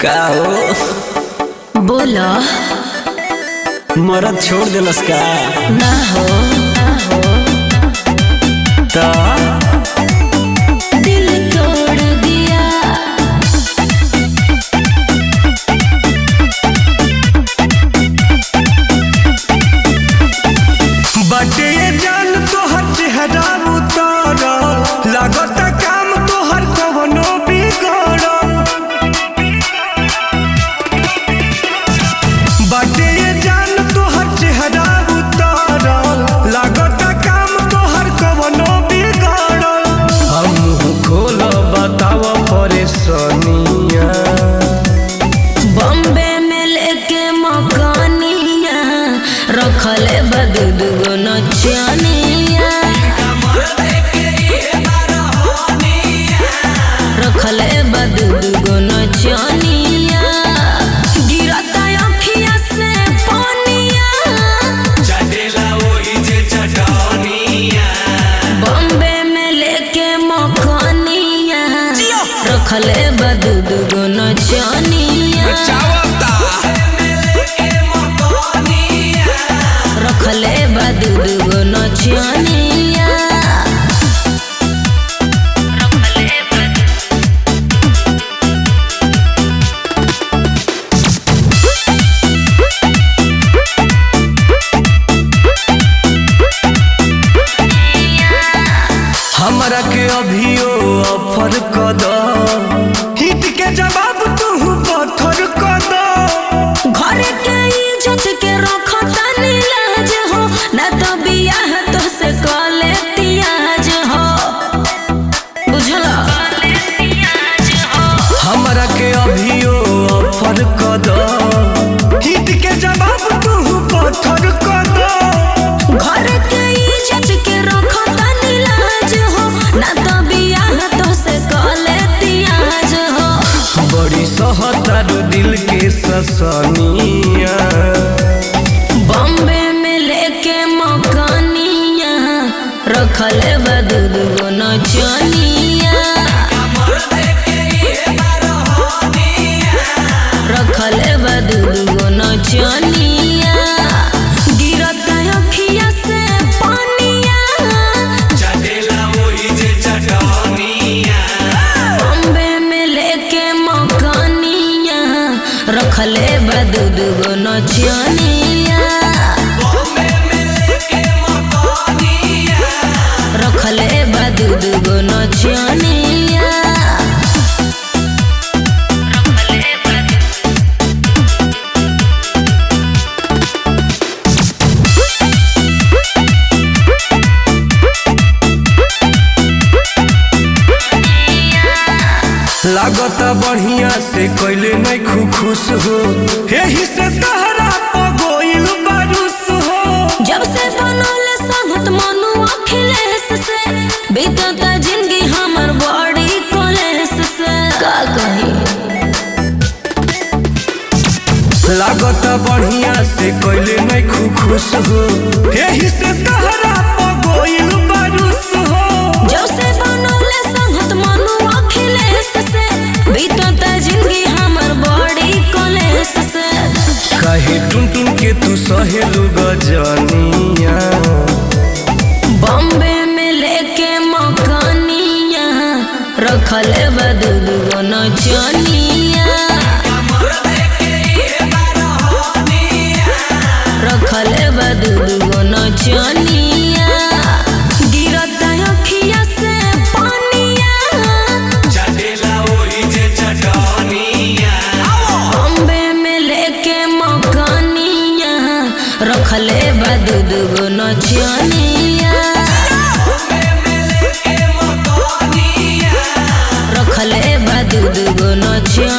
का हो बोलो मरद छोड़ दिलस का ना हो ना हो तो दिल तोड़ दिया बाटे जान तोहर चेहरा उतर लागत काम तोहर कवनो बिगड़ बाटे जान तोहर चेहरा उतर लागत काम तोहर कवनो बिगड़ हम खोल बताव परेशानिया बॉम्बे में लेके मकानिया रखले बदू दुगो नचनिया रखले बदू दुगो नचनिया गिरता अखिया से पानिया बॉम्बे में लेके मकानिया रखले बदू दुगो नचनिया रखले बदू दुगो नचनिया रखले बदू हमरा के अभियो ऑफर क द हिट के जवाब तू पत्थर क द घर के इज्जत के रखता नीलाज हो ना तो बियाह तो से कले तियाज हो बुझला हमरा के अभियो ऑफर क द हिट के जवाब तू पत्थर क द घर के इज्जत के रखता नीलाज हो ना तो बियाह तो से कले तियाज हो बड़ी सहतारू दिल के ससनिया बॉम्बे में लेके मकानिया रखले बदू दुगो नचनिया रखले बदू दुगो नचनिया गिरत अखिया से पानिया बॉम्बे में लेके मकानिया रखले बदू दुगो नचनिया रखले बदू दुगो नचनिया रखले बदू लागत बढ़िया से कैले नहीं खु खुश हो यही से तहरा पगोइल बारूस हो जब से बनल संगत मनु अखिलेश से बीतता जिंदगी हमर बड़ी कलेश से का कही लागत बढ़िया से कैले नहीं खु खुश हो यही से तहरा पगोइल बारूस हो जब से बनल संगत मनु अखिलेश से बीतता जिंदगी हमर बड़ी कलेश से कहे टुन टुन के तू सहेलू गजनिया बॉम्बे में लेके मकानिया रखले बदू दुगो नचनिया रखले बदू दुगो नचनिया गिरत अखिया से पानिया बॉम्बे में लेके मकानिया रखले बदू दुगो नचनिया रखले बदू दुगो नचनिया